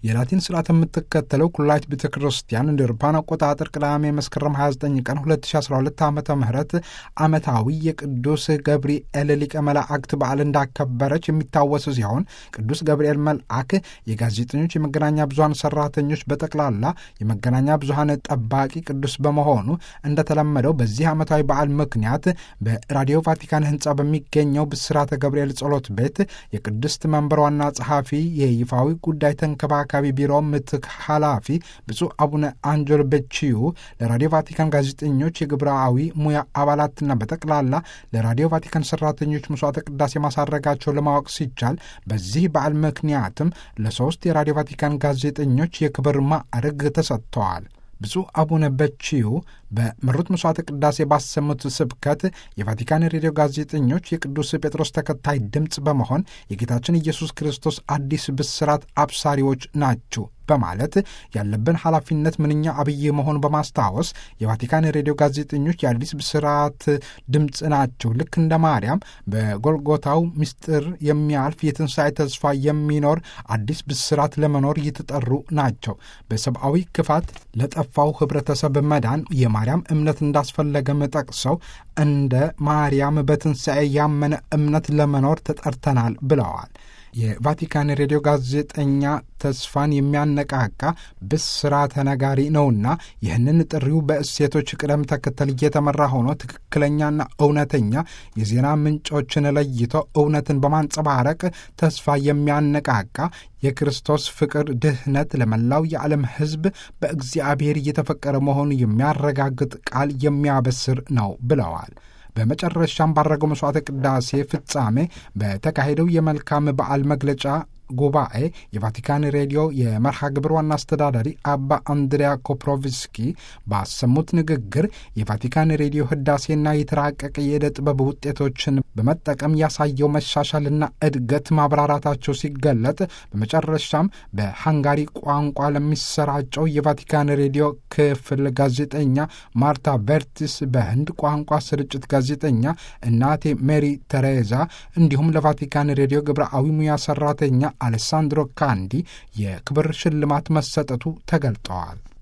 የላቲን ስርዓት የምትከተለው ኩላዊት ቤተ ክርስቲያን እንደ አውሮፓውያን አቆጣጠር ቅዳሜ መስከረም 29 ቀን 2012 ዓ ም ዓመታዊ የቅዱስ ገብርኤል ሊቀ መላእክት በዓል እንዳከበረች የሚታወስ ሲሆን ቅዱስ ገብርኤል መልአክ የጋዜጠኞች የመገናኛ ብዙሀን ሰራተኞች በጠቅላላ የመገናኛ ብዙሀን ጠባቂ ቅዱስ በመሆኑ እንደተለመደው በዚህ ዓመታዊ በዓል ምክንያት በራዲዮ ቫቲካን ህንፃ በሚገኘው ብስራተ ገብርኤል ጸሎት ቤት የቅድስት መንበር ዋና ጸሐፊ የይፋዊ ጉዳይ ተንከባካቢ ቢሮ ምትክ ኃላፊ ብፁዕ አቡነ አንጆል በቺዩ ለራዲዮ ቫቲካን ጋዜጠኞች የግብራዊ ሙያ አባላትና በጠቅላላ ለራዲዮ ቫቲካን ሰራተኞች መስዋዕተ ቅዳሴ ማሳረጋቸው ለማወቅ ሲቻል በዚህ በዓል ምክንያትም ለሶስት የራዲዮ ቫቲካን ጋዜጠኞች የክብር ማዕረግ ተሰጥተዋል። ብፁዕ አቡነ በቺዩ በመሩት መስዋዕተ ቅዳሴ ባሰሙት ስብከት የቫቲካን ሬዲዮ ጋዜጠኞች የቅዱስ ጴጥሮስ ተከታይ ድምፅ በመሆን የጌታችን ኢየሱስ ክርስቶስ አዲስ ብስራት አብሳሪዎች ናችሁ በማለት ያለብን ኃላፊነት ምንኛ አብይ መሆኑ በማስታወስ የቫቲካን ሬዲዮ ጋዜጠኞች የአዲስ ብስራት ድምፅ ናቸው። ልክ እንደ ማርያም በጎልጎታው ምስጢር የሚያልፍ የትንሣኤ ተስፋ የሚኖር አዲስ ብስራት ለመኖር የተጠሩ ናቸው። በሰብአዊ ክፋት ለጠፋው ህብረተሰብ መዳን የማርያም እምነት እንዳስፈለገም ጠቅሰው እንደ ማርያም በትንሣኤ ያመነ እምነት ለመኖር ተጠርተናል ብለዋል። የቫቲካን ሬዲዮ ጋዜጠኛ ተስፋን የሚያነቃቃ ብስራተ ነጋሪ ነውና ይህንን ጥሪው በእሴቶች ቅደም ተከተል እየተመራ ሆኖ ትክክለኛና እውነተኛ የዜና ምንጮችን ለይቶ እውነትን በማንጸባረቅ ተስፋ የሚያነቃቃ የክርስቶስ ፍቅር ድህነት ለመላው የዓለም ሕዝብ በእግዚአብሔር እየተፈቀረ መሆኑ የሚያረጋግጥ ቃል የሚያበስር ነው ብለዋል። በመጨረሻም ባረገው መስዋዕተ ቅዳሴ ፍጻሜ በተካሄደው የመልካም በዓል መግለጫ ጉባኤ የቫቲካን ሬዲዮ የመርሃ ግብር ዋና አስተዳዳሪ አባ አንድሪያ ኮፕሮቭስኪ ባሰሙት ንግግር የቫቲካን ሬዲዮ ህዳሴና የተራቀቀ የዕደ ጥበብ ውጤቶችን በመጠቀም ያሳየው መሻሻልና እድገት ማብራራታቸው ሲገለጥ በመጨረሻም በሃንጋሪ ቋንቋ ለሚሰራጨው የቫቲካን ሬዲዮ ክፍል ጋዜጠኛ ማርታ ቨርቲስ፣ በህንድ ቋንቋ ስርጭት ጋዜጠኛ እናቴ ሜሪ ተሬዛ እንዲሁም ለቫቲካን ሬዲዮ ግብረአዊ ሙያ ሰራተኛ አሌሳንድሮ ካንዲ የክብር ሽልማት መሰጠቱ ተገልጠዋል።